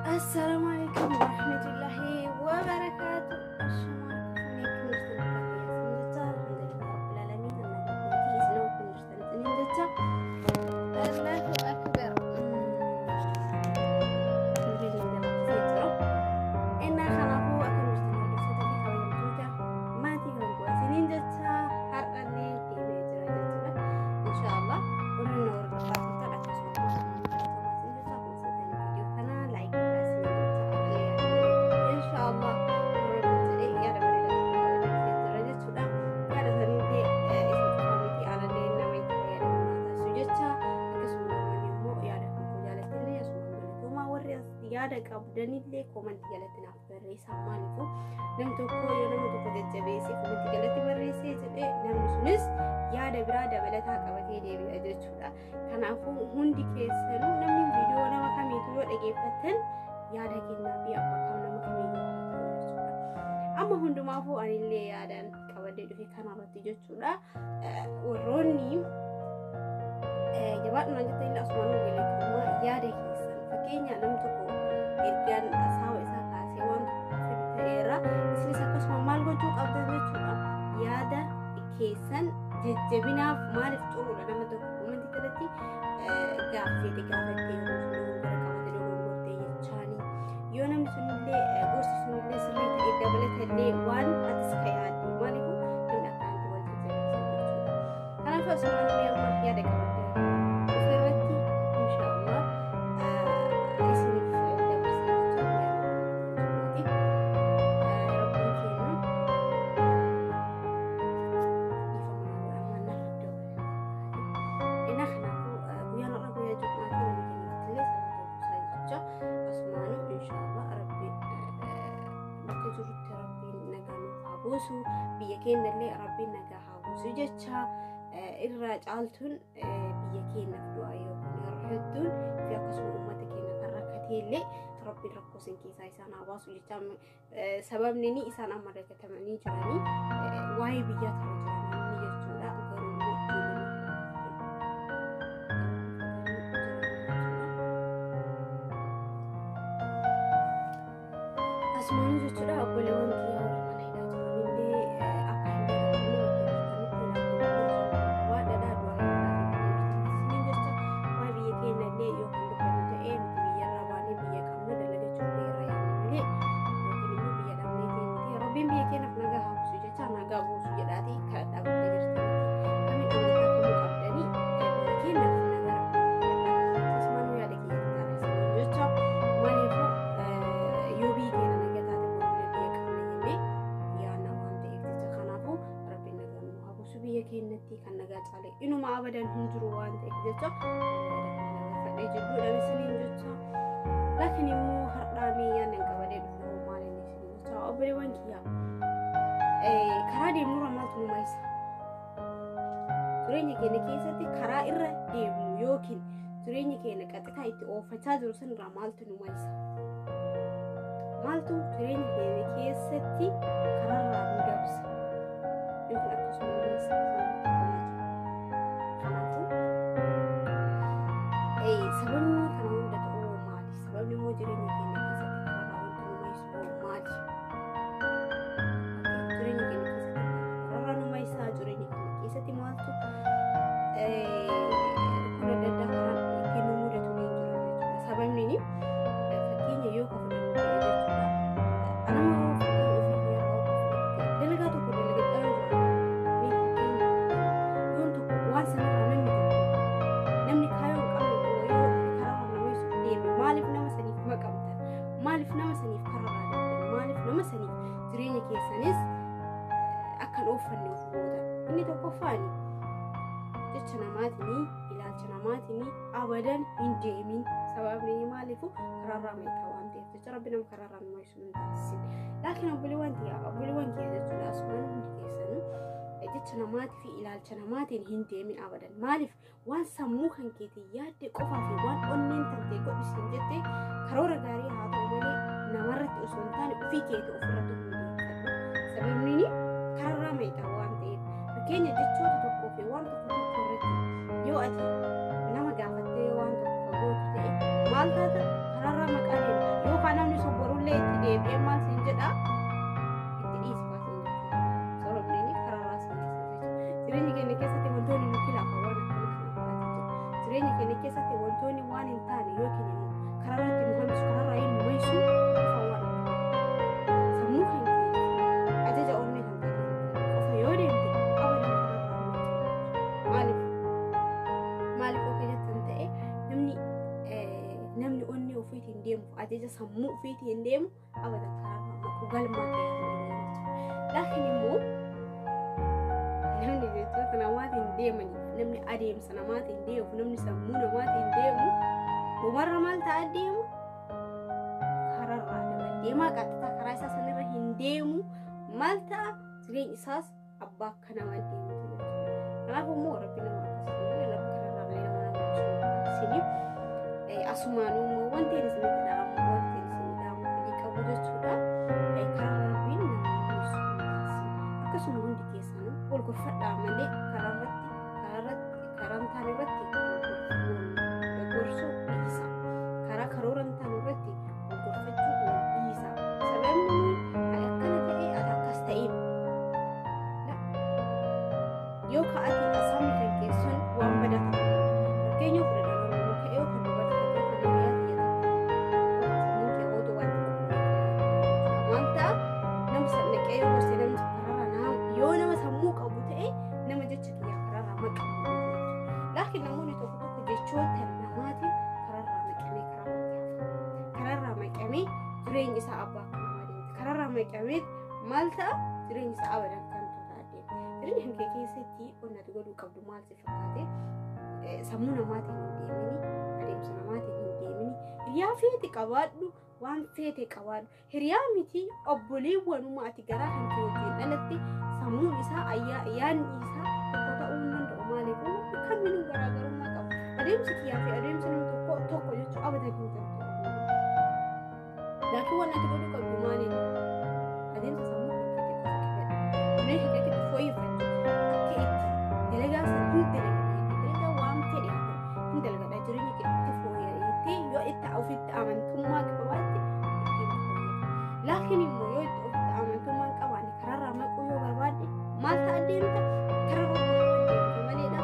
السلام عليكم ورحمة الله وبركاته السلام عليكم ورحمة الله رب العالمين أنا قلت الله أكبر إن خلقوا أكل ما تيجي سنين جتا هر اللي إن شاء الله ونور yaada qabdanillee koomantii jalatti naaf barreessaa maaliifuu namni tokko yoo namni tokko jajjabeessee koomantii jalatti barreessee jedhee namni sunis yaada biraa dabalataa qabatee deebi'a jechuudha. Kanaafuu hundi keessanuu namni viidiyoo nama kamiitu yoo dhageeffattan yaada kennaa fi amma kam nama kamiiyyuu jechuudha. Amma hundumaafuu anillee yaadaan qabadee dhufe kanarratti jechuudha. Warroonni jabaadhuma jetta illee asumaan galeetummaa yaada keessan fakkeenya namni tokko ergaan saawa isaa kaasee waan tokko ta'eera isinis akkasuma maal gochuu qabdan jechuudha. Yaada keessan jajjabinaaf maaliif xuruudha nama tokko komantii jalatti gaaffeete gaafattee yeroo gara qabate dogoggortee jechaanii yoo namni sunillee gorsi sunillee sirrii ta'e dabalatallee waan atis ka yaaddu maaliif namni akkaanti wal jajjabeessu jechuudha. Kanaaf asumaan illee amma yaada qabadde ofirratti inshaallah isiniif dabarsaa jechuudha. Rabbiin keenya buusu biyya keenyallee rabbiin nagaa haa buusu jecha irraa caaltuun biyya keenyaaf du'aa yookiin yeroo hedduun fi akkasuma uummata keenya kan rakkateellee rabbiin rakkoo isin keessaa isaan haa baasu jecha sababni ni isaan amma dagatamanii jiranii waa'ee biyyaa kana jiranii jechuudha garuu asumaan jechuudha obboleewwan kiyyaa warra mana hidhaa jiranillee akka hin dagatamne waa dhadhaa du'aa hin jecha waa'ee biyya keenyallee yoo kan dubbannu ta'ee nuti biyyarraa baanee biyya qabnu dalagachuu irra yaadnu malee yookiin immoo biyya dhabnee ta'e rabbiin biyya keenyaaf nagaa haa buusu jecha nagaa buusu jedhaati kan dhaabbattee jirtanitti kamiin amantaa kamuu qabdanii biyya keenyaaf nagaa rabbii asumaan yaada kiyya taasisan jecha maaliifuu yoo biyyi keenya nagaa taate borulee biyya qabna jennee yaadna waan ta'eef jecha kanaafuu rabbiin nagaa nu haa buusu biyya keenyatti kan nagaa caale inuma abadan hin jiru waan ta'eef jecha fadhee jidduudha isiniin jecha laakiin immoo har'aamii yaadnan qabadee dhufu maal inni isiniin jecha obboleewwan kiyyaa karaa deemnurra maaltu nu maayisa jireenya keenya keessatti karaa irra deemnu yookiin jireenya keenya qaxitaa itti oofachaa jiru sanirraa maaltu nu maayisa maaltu jireenya keenya keessatti karaarraa nu dabsa yookiin akkasuma nu maayisa kanaafuu sababni kana hunda ta'uu maali sababni immoo jireenya keenya keessatti karaarraa wanta nu maayisu maali jireenya keenya keessatti karaarraa nu maayisaa jireenya keenya keessatti maaltu dhukkuba adda addaa karaa ittiin nu mudatu ni jira jechuudha sababni ni fakkeenya yoo ka fudhannu ta'e jechuudha anama yoo fakkeenya ofii yeroo dalagaa tokko dalagaa jira ni fakkeenya yoon tokko waan sanarraa namni tokko namni kaayoo hin qabne tokko yoo karaa nama ibsu deeme maaliif nama saniif maqamtan maaliif nama saniif karaarraa deemtan maaliif nama saniif jireenya keessanis akkan ooffanne of gootan inni tokkoffaani jecha namaatiin ilaalcha namaatiin abadan hin deemin sababni maaliifu karaarraa meeqa waan ta'eef jecha rabbi nama karaarraa nama ibsu hin taasisin laakiin obboleewwan kiyya obboleewwan kiyya jechuudha asumaan hundi keessanuu jecha namaatii fi ilaalcha namaatiin hin deemin abadan maaliif waan sammuu kan keetii yaadde qofaa fi waan onneen tantee godhisiin jette karoora gaarii haa ta'u malee namarratti osoo hin taane ofii keetii ofirratti hundeeffadhu sababni karaarraa meeqa waan ta'eef fakkeenya jechoota tokkoo fi waan tokko tokko irratti yoo ati nama gaafattee waan tokko gootu ta'e maal taata karaarraa maqaa deemta yoo sun borullee itti deebi'ee maal siin jedha itti dhiisfaa siin jechuudha sababni karaa siin jechuudha jireenya keenya keessatti wantoonni nu kilaafa waan akkana kana fa'aati jira jireenya keenya keessatti wantoonni waan hin taane yookiin immoo karaa irratti nu hambisu karaa irraa hin nu maysu qofa waan akkana sammuu keenya ajaja onnee kan ta'e qofa yoo deemte abadan karaa irraa nu maysu maaliif maaliif yoo keessatti ta'e namni namni onnee ofiitiin deemu ajaja sammuu ofiitiin deemu abadan karaa makuu galmaa ta'e laakiin immoo namni jechoota namaatiin deemaniif namni adeemsa namaatiin deemu namni sammuu namaatiin deemu dhumarra maal ta'a deemu kararraa daba deemaa qaxxataa karaa isaa sanirra hin deemu maal ta'a jireenya isaas abbaa akka namaa deemu kanaafuu immoo rabbi nama akkasii lafa kararraa illee nama nama taasisanii asumaanuu immoo wanti isinitti dhaamu wanti isin dhaamu fedhii qabu jechuudha karaa rabbiin nama mul'isu akkasuma hundi keessanuu wal gorfadhaa malee karaa irratti karaa irratti karaa hin taane irratti gorsuu dhiisa karaa karoora hin taane irratti wal gorfachuu wal dhiisa sababni akkana ta'e ati akkas ta'eef yoo ka'ati asaamni kan keessan waan badaa ta'u fakkeenya fudhadhaa nama ka'ee yookaan dubartii tokko kan hiriyaa xiyyeeffatu sammuun kee ootuu waan waan ta'a nama sannaqee yoo gorsee namni karaarra nama yoo nama sammuu qabu ta'e nama jecha kiyyaa karaarraa maqamu laakiin namoonni tokko tokko jechoota namaatiin karaarraa maqamee karaarraa karaarraa maqamee jireenya isaa abbaa kan namaa deemte karaarraa maqamee maal ta'a jireenya isaa abadan kan tolaa deemte jireenya kee keessatti onnati godhuu qabdu maal si fakkaate sammuu namaatiin hin deemini adeemsa namaatiin hin deemini hiriyaa feete qabaadhu waan feete qabaadhu hiriyaa miti obboleewwanuma ati garaa kan kee wajjin dhalatte sammuun isaa ayyaa yaadni isaa tokko ta'uu hin danda'u maaliif kamiinuu garaagarummaa qaba adeemsi kiyyaa fi adeemsi namni tokko tokko jechuu abadan hin danda'u laakiin waan ati godhuu qabdu maaliin adeemsa sammuu keetti qofa qabadhu jireenya keetti fooyyeffachuu akka itti dalagaa sana hin dalagadha dalagaa waan fedhe haa ta'u hin dalagadha jireenya keetti fooyya'eettee yoo itti ofitti amantummaa qabaatte ittiin fooyya'e laakiin immoo yoo itti ofitti amantummaa hin qabaanne karaarraa maquu yoo barbaadde maal ta'a deemta karaarraa maquu deemta maleedha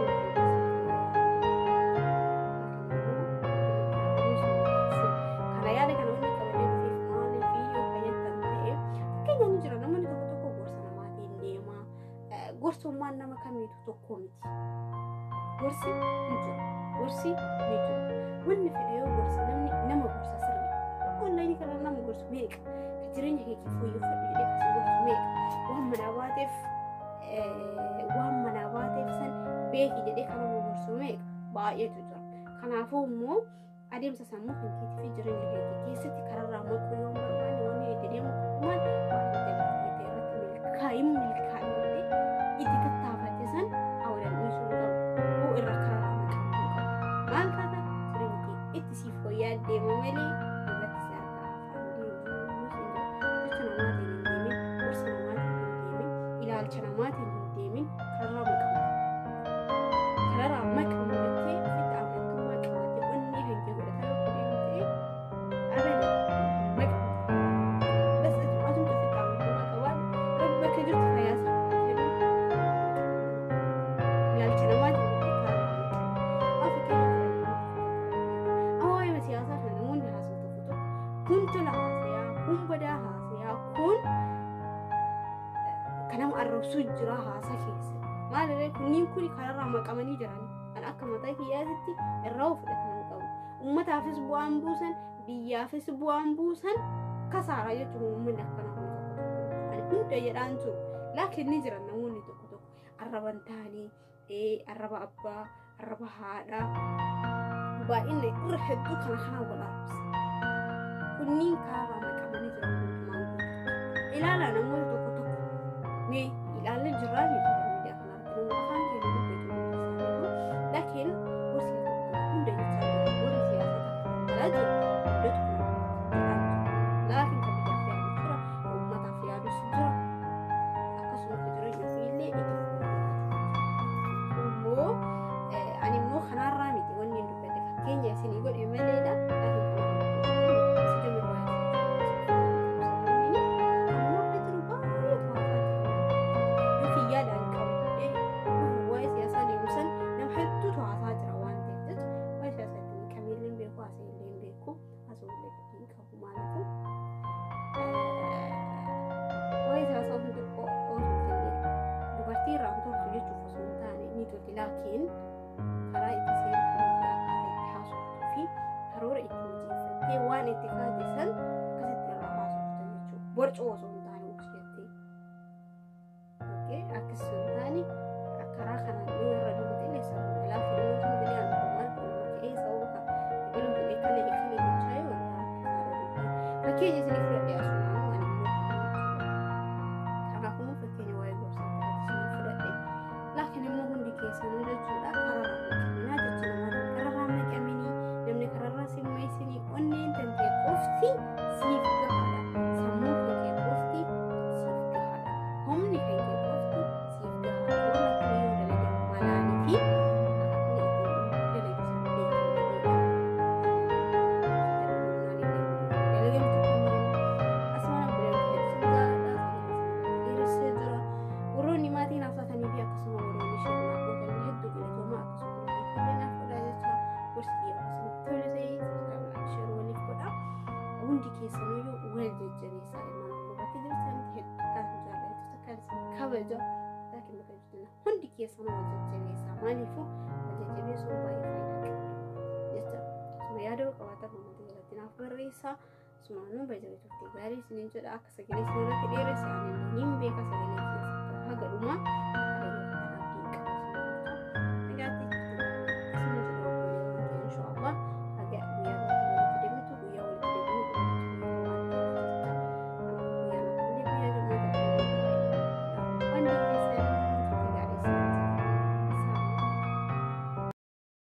kana yaada kana wanni qabanii dhufeef maaliif yoo fayyaddan ta'e fakkeenya ni jira namoonni tokko tokko gorsa namaatiin deema gorsummaan nama kamiitu tokko miti gorsi ni jira gorsi ni jira wanni fedhe yoo gorsa namni nama gorsa sirrii onlaayinii kana nama gorsu meeqa ka jireenya keetti fooyyeffadhu jedhee kasi gorsu meeqa waan manaa baateef waan manaa baateef san beeki jedhee kan nama gorsu meeqa baay'eetu jira kanaafuu immoo adeemsa sammuu kan keetii fi jireenya keetii keessatti kararraa maquu yoo barbaanne wanni itti deemu kumaan waan itti dalagate irratti milkaa'in milkaa'in itti tattaafatte san awwalan dhiisuu qabu hoo irra kararraa maqamuu qabu maal taata jireenya kee itti siif fooyya'aa deema malee irratti si harkaa afaan deemu jecha namaatiin hin deemin gorsa namaatiin hin deemin ilaalcha namaatiin hin deemin kararraa maqamu kararraa maqamu jettee ofitti amantummaa qabaatte onnee kan kee godhataa yoo deemte abadan maqamu bas itti atumtu ofitti amantummaa qabaadhu rabbi bakka jirtu fayyaa isaa ilaalcha namaatiin jettee kararraa maqamu amma waa'ee siyaasaa kana namoonni haasawu tokko tokko kun tola haasayaa kun badaa haasayaa kun kan nama arrabsuu jira haasaa keessa maalirree kunniin kun kararraa maqamanii jiran kan akka mataa kiyyaatitti irraa fudhatan qabu ummataafis bu'aan buusan biyyaafis bu'aan buusan kasaaraa jechuun uummanni akkanaa kun tokko tokko kan hunda jedhaan jiru laakiin ni jiran namoonni tokko tokko arraban taanii arraba abbaa arraba haadhaa baay'inni irra hedduu kana kana wal arabsa kunniin kararraa maqamanii jiran hundumaan guutuu ilaalaa namoota tokko tokko mee ilaalee jirraa miti miidiyaa kana arginu afaan keenya dubbatu isaaniitu laakiin warri siyaasa hunda jechaa jiru warri siyaasa takka dhalaa jiru hundatu kana jedhaan jiru laakiin kan biyyaaf yaadu jira uummataaf yaadus jira akkasuma ka jireenya ofii illee itti immoo ani immoo kanarraa miti wanni hin dubbadde fakkeenya isinii godhe maleedha laakiin kanarraa si jiru karoora itti mijeeffattee waan itti kaate san akkasitti irraa haasofta jechuudha. Borcoo osoo hin taane uks jettee. Akkas hin taane karaa kanaan yoo irra deemte illee sababa balaa filannoo sun bilee aan maal qolma ta'ee sababa kan biqilu bilee kalee kalee jechaa yoo fakkeenya isinii fudhadhee asumaan waan immoo kanaafuu fakkeenya waa'ee gorsaa irratti isinii fudhadhe laakiin immoo hundi keessanuu jechuudha kararraa naqaminaa jecha namaa kararraa naqaminii namni kararraa simmeessinii onneen dandee qofti siif gahaadha sammuu kee qofti siif gahaadha humni kee qofti siif gahaadha warra kana yoo dalagan malaanii fi akka ittiin dalagisan warroonni maatiin haffatanii fi akkasuma warroonni shirnaa gootan hedduu filatamaa akkasuma illee naaf godhaa jecha gorsii akkasuma tole ta'ee sababa shir waliif godha hundi keessaniyyuu wal jajjabeessaa ilmaan oromoo bakka jirtan hedduu kan jaallatu kan kabaja laakiin bakka jirtan hundi keessan wal jajjabeessaa maaliifuu wal jajjabeessuun baay'ee faayidaa qaba jecha suma yaada qabaata uummata jalatti naaf barreessaa sumaanuu bajaajii turte gaarii isiniin jedha akka sagalee isin irratti dheeressa ani hin beeka sagalee keessatti haga dhumaa